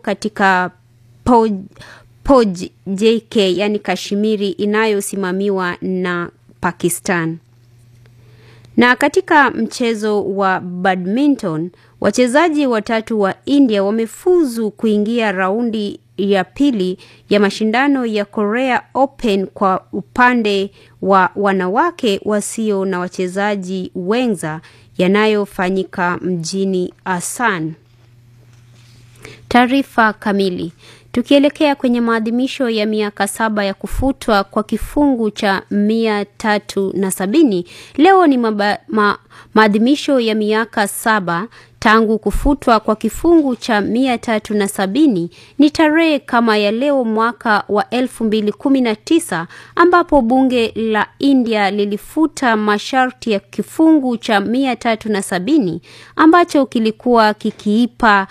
katika Poj, Poj JK yani Kashmiri inayosimamiwa na Pakistan. Na katika mchezo wa badminton, wachezaji watatu wa India wamefuzu kuingia raundi ya pili ya mashindano ya Korea Open kwa upande wa wanawake wasio na wachezaji wenza yanayofanyika mjini Asan. Taarifa kamili. Tukielekea kwenye maadhimisho ya miaka saba ya kufutwa kwa kifungu cha mia tatu na sabini leo ni maba, ma, maadhimisho ya miaka saba tangu kufutwa kwa kifungu cha mia tatu na sabini ni tarehe kama ya leo mwaka wa elfu mbili kumi na tisa ambapo bunge la India lilifuta masharti ya kifungu cha mia tatu na sabini ambacho kilikuwa kikiipa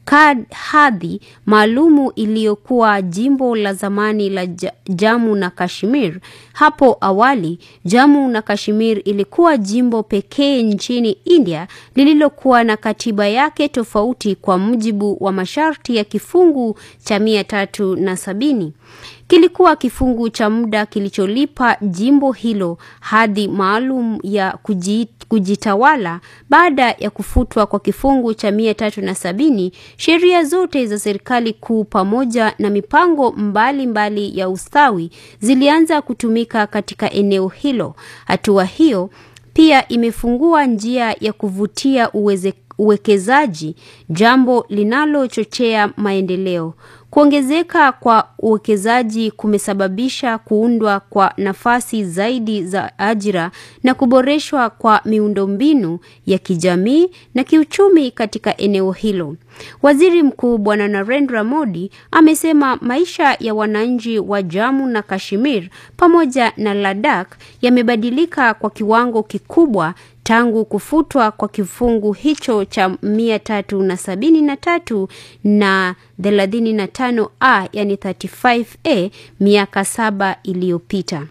hadhi maalumu iliyokuwa jimbo la zamani la Jammu na Kashmir. Hapo awali, Jammu na Kashmir ilikuwa jimbo pekee nchini India lililokuwa na katiba yake tofauti kwa mujibu wa masharti ya kifungu cha mia tatu na sabini. Kilikuwa kifungu cha muda kilicholipa jimbo hilo hadhi maalum ya kujitawala. Baada ya kufutwa kwa kifungu cha mia tatu na sabini, sheria zote za serikali kuu pamoja na mipango mbalimbali mbali ya ustawi zilianza kutumika katika eneo hilo. Hatua hiyo pia imefungua njia ya kuvutia uweze, uwekezaji, jambo linalochochea maendeleo. Kuongezeka kwa uwekezaji kumesababisha kuundwa kwa nafasi zaidi za ajira na kuboreshwa kwa miundombinu ya kijamii na kiuchumi katika eneo hilo. Waziri Mkuu Bwana Narendra Modi amesema maisha ya wananchi wa Jammu na Kashmir pamoja na Ladakh yamebadilika kwa kiwango kikubwa tangu kufutwa kwa kifungu hicho cha mia tatu na sabini na tatu na thelathini na tano a yani 35a miaka saba iliyopita.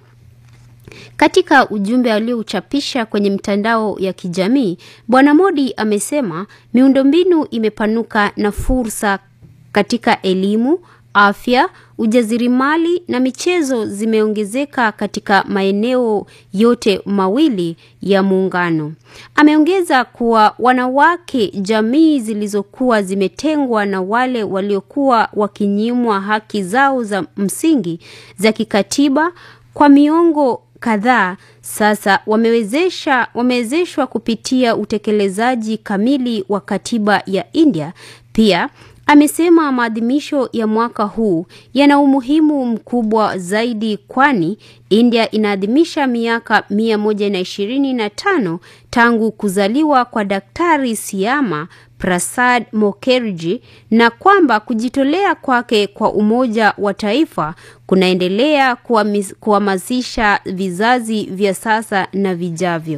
Katika ujumbe aliouchapisha kwenye mtandao ya kijamii, Bwana Modi amesema miundombinu imepanuka na fursa katika elimu, afya, ujasiriamali na michezo zimeongezeka katika maeneo yote mawili ya muungano. Ameongeza kuwa wanawake, jamii zilizokuwa zimetengwa na wale waliokuwa wakinyimwa haki zao za msingi za kikatiba kwa miongo kadhaa sasa wamewezesha wamewezeshwa kupitia utekelezaji kamili wa katiba ya India. Pia amesema maadhimisho ya mwaka huu yana umuhimu mkubwa zaidi kwani India inaadhimisha miaka mia moja na ishirini na tano tangu kuzaliwa kwa Daktari Siama Prasad Mukherjee na kwamba kujitolea kwake kwa umoja wa taifa kunaendelea kuhamasisha vizazi vya sasa na vijavyo.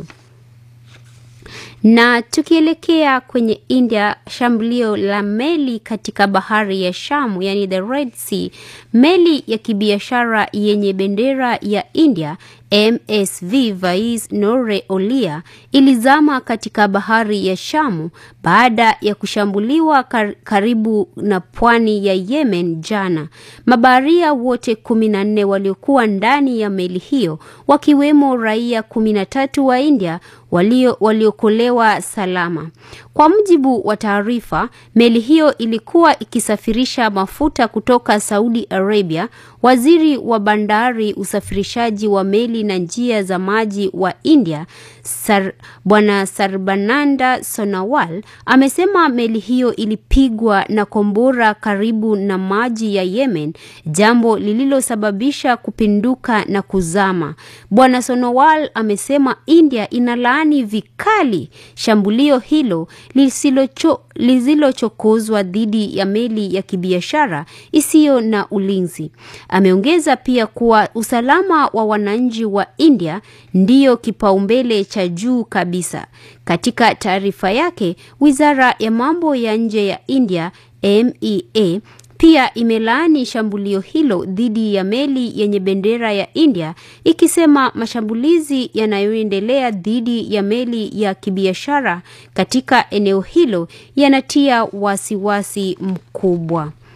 Na tukielekea kwenye India, shambulio la meli katika bahari ya Shamu, yani the Red Sea, meli ya kibiashara yenye bendera ya India MSV Vais Nore Olia ilizama katika bahari ya Shamu baada ya kushambuliwa kar karibu na pwani ya Yemen jana. Mabaharia wote kumi na nne waliokuwa ndani ya meli hiyo wakiwemo raia kumi na tatu wa India walio waliokolewa salama. Kwa mujibu wa taarifa, meli hiyo ilikuwa ikisafirisha mafuta kutoka Saudi Arabia. Waziri wa bandari, usafirishaji wa meli na njia za maji wa India Sar, Bwana Sarbananda Sonawal amesema meli hiyo ilipigwa na kombora karibu na maji ya Yemen, jambo lililosababisha kupinduka na kuzama. Bwana Sonowal amesema India inalaani vikali shambulio hilo lisilocho lisilochokozwa dhidi ya meli ya kibiashara isiyo na ulinzi. Ameongeza pia kuwa usalama wa wananchi wa India ndiyo kipaumbele cha juu kabisa. Katika taarifa yake, Wizara ya Mambo ya Nje ya India MEA pia imelaani shambulio hilo dhidi ya meli yenye bendera ya India ikisema mashambulizi yanayoendelea dhidi ya meli ya kibiashara katika eneo hilo yanatia wasiwasi mkubwa.